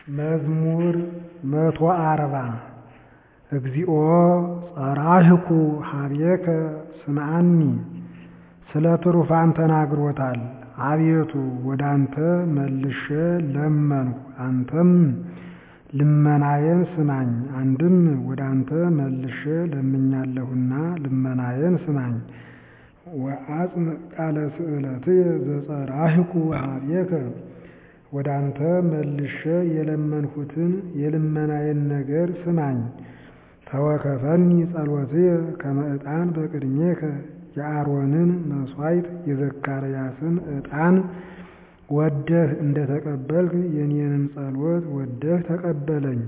መዝሙር መቶ አርባ እግዚኦ ጸራህኩ ኀቤከ ስምዓኒ ስለ ትሩፋን ተናግሮታል። አቤቱ ወደ አንተ መልሼ ለመንሁ አንተም ልመናዬን ስማኝ። አንድም ወደ አንተ መልሼ ለምኛለሁና ልመናዬን ስማኝ። ወአጽንዕ ቃለ ስእለትየ ዘጸራህኩ ኀቤከ ወደ አንተ መልሼ የለመንሁትን የልመናዬን ነገር ስማኝ። ተወከፈኒ ጸሎትየ ከመ ዕጣን በቅድሜከ የአሮንን መሥዋዕት የዘካርያስን ዕጣን ወደህ እንደ ተቀበልክ የኔንም ጸሎት ወደህ ተቀበለኝ።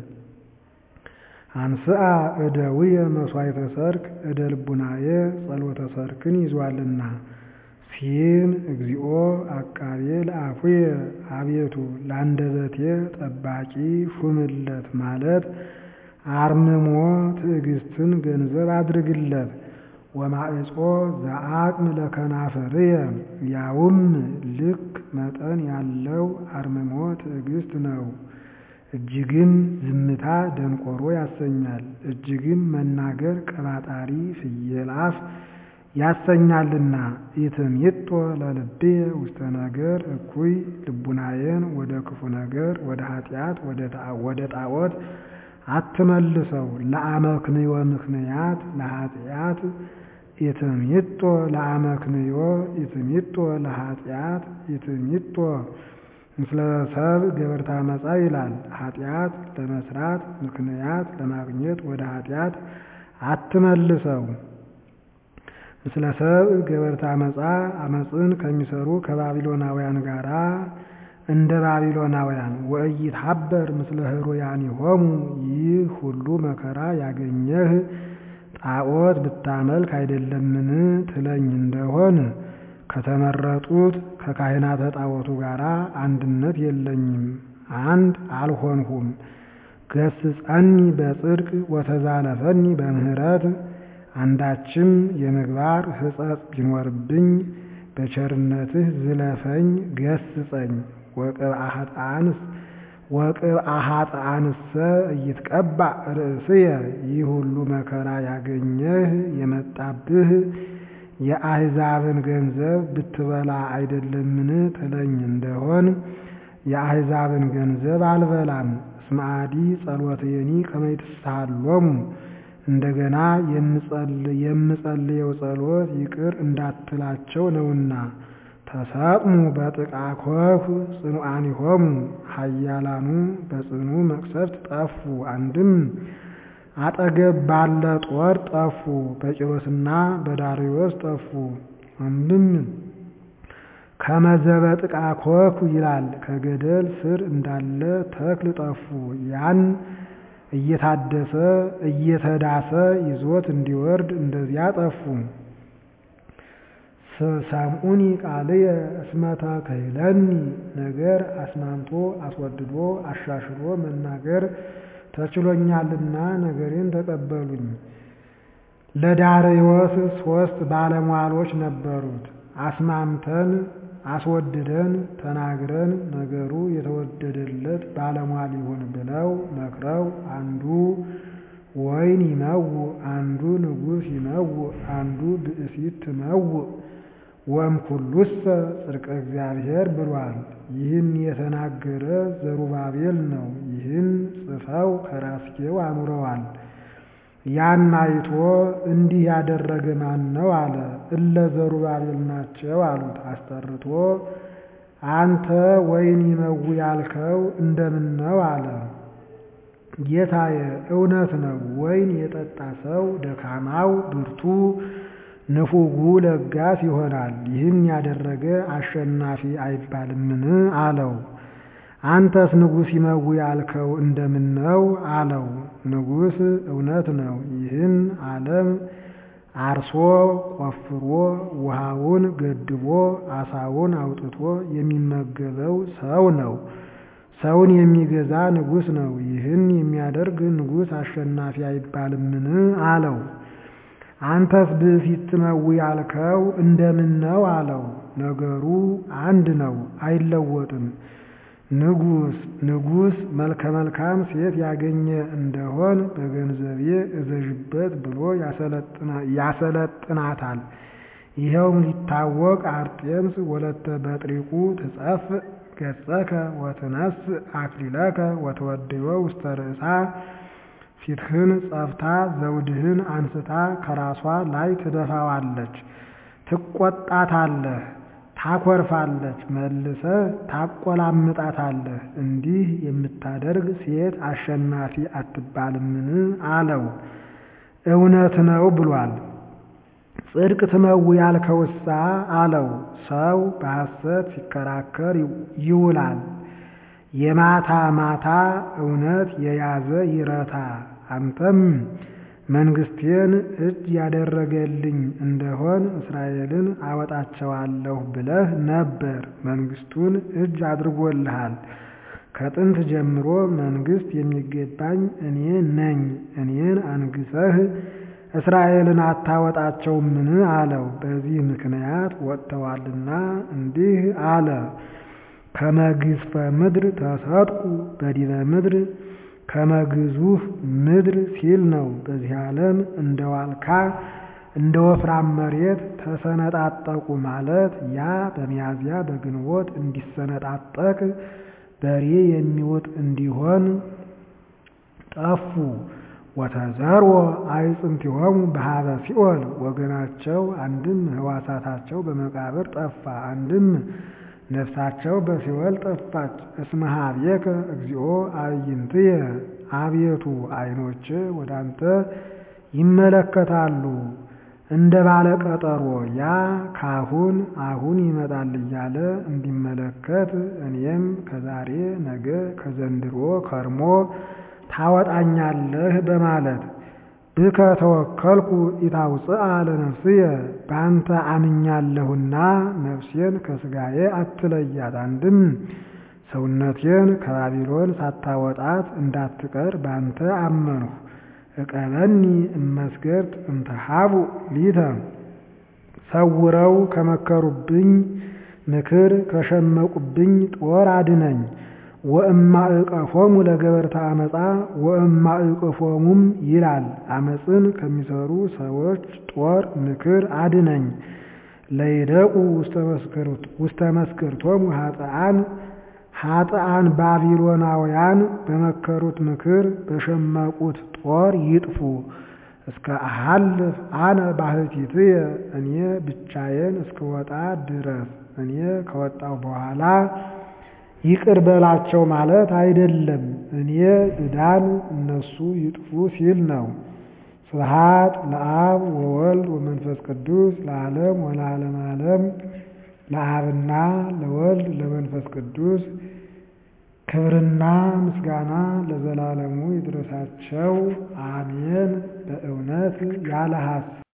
አንስአ እደውየ መሥዋዕተ ሰርክ እደ ልቡናየ ጸሎተ ሰርክን ይዟልና። ሲን እግዚኦ አቃቤ ለአፉየ አቤቱ ለአንደበቴ ጠባቂ ሹምለት ማለት አርምሞ ትዕግስትን ገንዘብ አድርግለት። ወማዕጾ ዘአቅም ለከናፍርየ ያውም ልክ መጠን ያለው አርምሞ ትዕግስት ነው። እጅግም ዝምታ ደንቆሮ ያሰኛል፣ እጅግም መናገር ቀባጣሪ ፍየል አፍ ያሰኛልና። ኢትምይጦ ለልብየ ውስተ ነገር እኩይ ልቡናዬን ወደ ክፉ ነገር ወደ ኃጢአት ወደ ጣዖት አትመልሰው። ለአመክንዮ ምክንያት ለኃጢአት ኢትምይጦ ለአመክንዮ ኢትምይጦ ለኃጢአት ኢትምይጦ ምስለ ሰብ ገበርታ መጻ ይላል። ኃጢአት ለመስራት ምክንያት ለማግኘት ወደ ኃጢአት አትመልሰው። ምስለ ሰብ ገበርታ መጻ አመፅን ከሚሰሩ ከባቢሎናውያን ጋራ እንደ ባቢሎናውያን ወኢይትሐበር ምስለ ኅሩያኒሆሙ ይህ ሁሉ መከራ ያገኘህ ጣዖት ብታመልክ አይደለምን ትለኝ እንደሆን ከተመረጡት ከካህናተ ጣዖቱ ጋር አንድነት የለኝም፣ አንድ አልሆንሁም። ገስጸኒ በጽድቅ ወተዛለፈኒ በምህረት አንዳችም የምግባር ሕጸጽ ቢኖርብኝ በቸርነትህ ዝለፈኝ ገስጸኝ። ወቅብአ ኃጥአንሰ ኢይትቀባእ ርእስየ ይህ ሁሉ መከራ ያገኘህ የመጣብህ የአሕዛብን ገንዘብ ብትበላ አይደለምን ትለኝ እንደሆን የአሕዛብን ገንዘብ አልበላም። እስመ አዲ ጸሎትየኒ ከመ ይትሳሃሎሙ እንደገና የምጸልየው ጸሎት ይቅር እንዳትላቸው ነውና። ተሰቅሙ በጥቃ ኮፍ ጽኑዓኒሆሙ ኃያላኑ በጽኑ መቅሰፍት ጠፉ። አንድም አጠገብ ባለ ጦር ጠፉ፣ በቂሮስና በዳርዮስ ጠፉ። አንድም ከመዘበ ጥቃ ኮፍ ይላል፣ ከገደል ስር እንዳለ ተክል ጠፉ። ያን እየታደሰ እየተዳሰ ይዞት እንዲወርድ እንደዚያ ጠፉ። ሰምዑኒ ቃልየ እስመ ተክህለኒ ነገር አስማምቶ አስወድዶ አሻሽሎ መናገር ተችሎኛልና ነገሬን ተቀበሉኝ። ለዳርዮስ ሶስት ባለሟሎች ነበሩት። አስማምተን አስወድደን ተናግረን ነገሩ የተወደደለት ባለሟል ይሁን ብለው መክረው አንዱ ወይን ይመውእ፣ አንዱ ንጉሥ ይመውእ፣ አንዱ ብእሲት ትመውእ ወእምኩሉሰ ጽድቀ እግዚአብሔር ብሏል። ይህን የተናገረ ዘሩባቤል ነው። ይህን ጽፈው ከራስጌው አኑረዋል። ያን አይቶ እንዲህ ያደረገ ማን ነው አለ። እለ ዘሩባቤል ናቸው አሉት። አስጠርቶ አንተ ወይን ይመውእ ያልከው እንደምን ነው አለ። ጌታዬ እውነት ነው። ወይን የጠጣ ሰው ደካማው ብርቱ ንፉጉ ለጋስ ይሆናል። ይህን ያደረገ አሸናፊ አይባልምን አለው። አንተስ ንጉሥ ይመውእ ያልከው እንደምን ነው አለው። ንጉሥ እውነት ነው። ይህን ዓለም አርሶ ቆፍሮ ውሃውን ገድቦ አሳውን አውጥቶ የሚመገበው ሰው ነው። ሰውን የሚገዛ ንጉሥ ነው። ይህን የሚያደርግ ንጉሥ አሸናፊ አይባልምን አለው። አንተስ ብእሲት ትመውእ ያልከው እንደምን ነው አለው። ነገሩ አንድ ነው፣ አይለወጥም። ንጉስ ንጉስ መልከ መልካም ሴት ያገኘ እንደሆን በገንዘቤ እዘዥበት ብሎ ያሰለጥናታል። ይኸውም ሊታወቅ አርጤምስ ወለተ በጥሪቁ ትጸፍ ገጸከ ወትነስ አክሊለከ ወተወድዮ ውስተ ርእሳ ፊትህን ጸፍታ ዘውድህን አንስታ ከራሷ ላይ ትደፋዋለች። ትቆጣታለህ፣ ታኮርፋለች፣ መልሰህ ታቆላምጣታለህ። እንዲህ የምታደርግ ሴት አሸናፊ አትባልምን? አለው። እውነት ነው ብሏል። ጽድቅ ትመው ያልከውሳ አለው። ሰው በሐሰት ሲከራከር ይውላል። የማታ ማታ እውነት የያዘ ይረታ። አንተም መንግስቴን እጅ ያደረገልኝ እንደሆን እስራኤልን አወጣቸዋለሁ ብለህ ነበር። መንግስቱን እጅ አድርጎልሃል። ከጥንት ጀምሮ መንግስት የሚገባኝ እኔ ነኝ። እኔን አንግሰህ እስራኤልን አታወጣቸውምን? አለው። በዚህ ምክንያት ወጥተዋልና እንዲህ አለ። ከመግዝፈ ምድር ተሰጥቁ በዲበ ምድር ከመግዙፍ ምድር ሲል ነው። በዚህ ዓለም እንደ ዋልካ እንደ ወፍራም መሬት ተሰነጣጠቁ ማለት ያ በሚያዝያ በግንቦት እንዲሰነጣጠቅ በሬ የሚውጥ እንዲሆን ጠፉ። ወተዘርዎ አዕጽምቲሆሙ በሀበ ሲኦል ወገናቸው አንድም ሕዋሳታቸው በመቃብር ጠፋ፣ አንድም ነፍሳቸው በሲኦል ጠፋች። እስመ ኀቤከ እግዚኦ አዕይንትየ አቤቱ ዓይኖች ወደ አንተ ይመለከታሉ እንደ ባለ ቀጠሮ ያ ካሁን አሁን ይመጣል እያለ እንዲመለከት እኔም ከዛሬ ነገ ከዘንድሮ ከርሞ ታወጣኛለህ በማለት ብከ ተወከልኩ ኢታውፅአ ለነፍስየ በአንተ አምኛለሁና ነፍሴን ከሥጋዬ አትለያት። አንድም ሰውነቴን ከባቢሎን ሳታወጣት እንዳትቀር በአንተ አመንሁ። እቀበኒ እመስገርት እንተሃቡ ሊተ ሰውረው ከመከሩብኝ ምክር ከሸመቁብኝ ጦር አድነኝ። ወእማዕቀፎሙ ለገበርተ አመፃ ወእማዕቀፎሙም ይላል አመፅን ከሚሰሩ ሰዎች ጦር ምክር አድነኝ። ለይደቁ ውስተ መስክርቶሙ ኃጥአን ኃጥአን ባቢሎናውያን በመከሩት ምክር በሸመቁት ጦር ይጥፉ። እስከ አሃልፍ አነ ባሕቲትየ እኔ ብቻዬን እስክወጣ ድረስ እኔ ከወጣው በኋላ ይቅር በላቸው ማለት አይደለም። እኔ እዳን እነሱ ይጥፉ ሲል ነው። ስብሐት ለአብ ወወልድ ወመንፈስ ቅዱስ ለዓለም ወለዓለመ ዓለም። ለአብና ለወልድ ለመንፈስ ቅዱስ ክብርና ምስጋና ለዘላለሙ ይድረሳቸው፣ አሜን። በእውነት ያለ ሐሰት